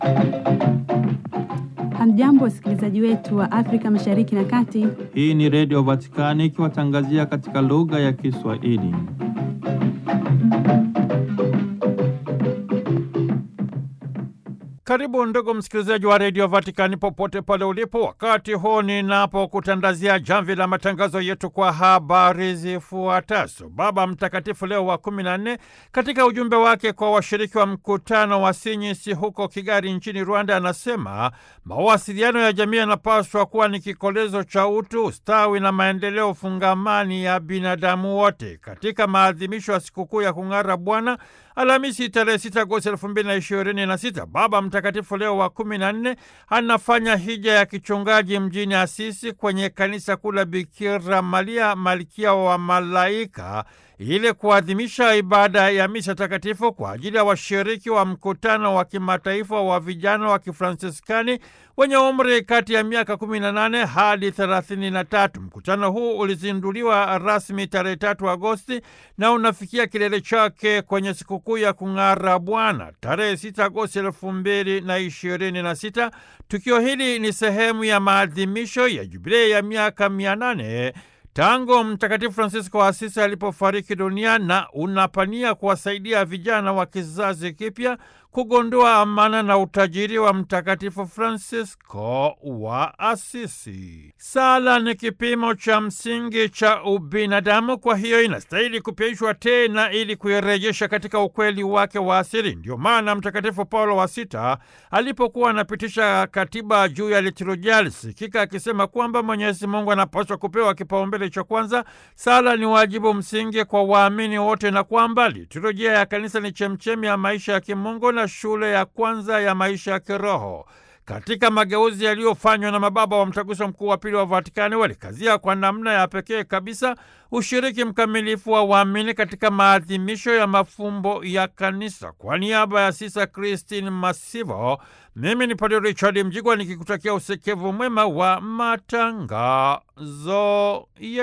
Hamjambo, wasikilizaji wetu wa Afrika Mashariki na Kati. Hii ni Redio Vatikani ikiwatangazia katika lugha ya Kiswahili. Karibu ndugu msikilizaji wa redio Vatikani popote pale ulipo, wakati huu ninapokutandazia jamvi la matangazo yetu kwa habari zifuatazo. Baba Mtakatifu Leo wa kumi na nne katika ujumbe wake kwa washiriki wa mkutano wa Sinyisi huko Kigali nchini Rwanda anasema mawasiliano ya jamii yanapaswa kuwa ni kikolezo cha utu, ustawi na maendeleo fungamani ya binadamu wote. Katika maadhimisho ya sikukuu ya kung'ara Bwana Alhamisi tarehe 6 Agosti elfu mbili na ishirini na sita Baba Mtakatifu Leo wa kumi na nne anafanya hija ya kichungaji mjini Asisi kwenye kanisa kuu la Bikira Maria malkia wa malaika ili kuadhimisha ibada ya misa takatifu kwa ajili ya washiriki wa mkutano wa kimataifa wa vijana wa Kifransiskani wenye umri kati ya miaka 18 hadi 33. Mkutano huu ulizinduliwa rasmi tarehe 3 Agosti na unafikia kilele chake kwenye sikukuu ya kung'ara Bwana tarehe 6 Agosti elfu mbili na ishirini na sita. Tukio hili ni sehemu ya maadhimisho ya jubilei ya miaka mia nane tangu Mtakatifu Francisco wa Asisi alipofariki dunia na unapania kuwasaidia vijana wa kizazi kipya kugundua amana na utajiri wa Mtakatifu Francisco wa Asisi. Sala ni kipimo cha msingi cha ubinadamu, kwa hiyo inastahili kupyaishwa tena ili kuirejesha katika ukweli wake wa asili. Ndio maana Mtakatifu Paulo wa Sita alipokuwa anapitisha katiba juu ya liturujia alisikika akisema kwamba Mwenyezi Mungu anapaswa kupewa kipaumbele cha kwanza. Sala ni wajibu msingi kwa waamini wote, na kwamba liturujia ya kanisa ni chemchemi ya maisha ya kimungu na shule ya kwanza ya maisha ya kiroho. Katika mageuzi yaliyofanywa na mababa wa Mtaguso Mkuu wa Pili wa Vatikani, walikazia kwa namna ya pekee kabisa ushiriki mkamilifu wa waamini katika maadhimisho ya mafumbo ya Kanisa. Kwa niaba ya Sisa Christine Masivo, mimi ni Padre Richard Mjigwa nikikutakia usikivu mwema wa matangazo ya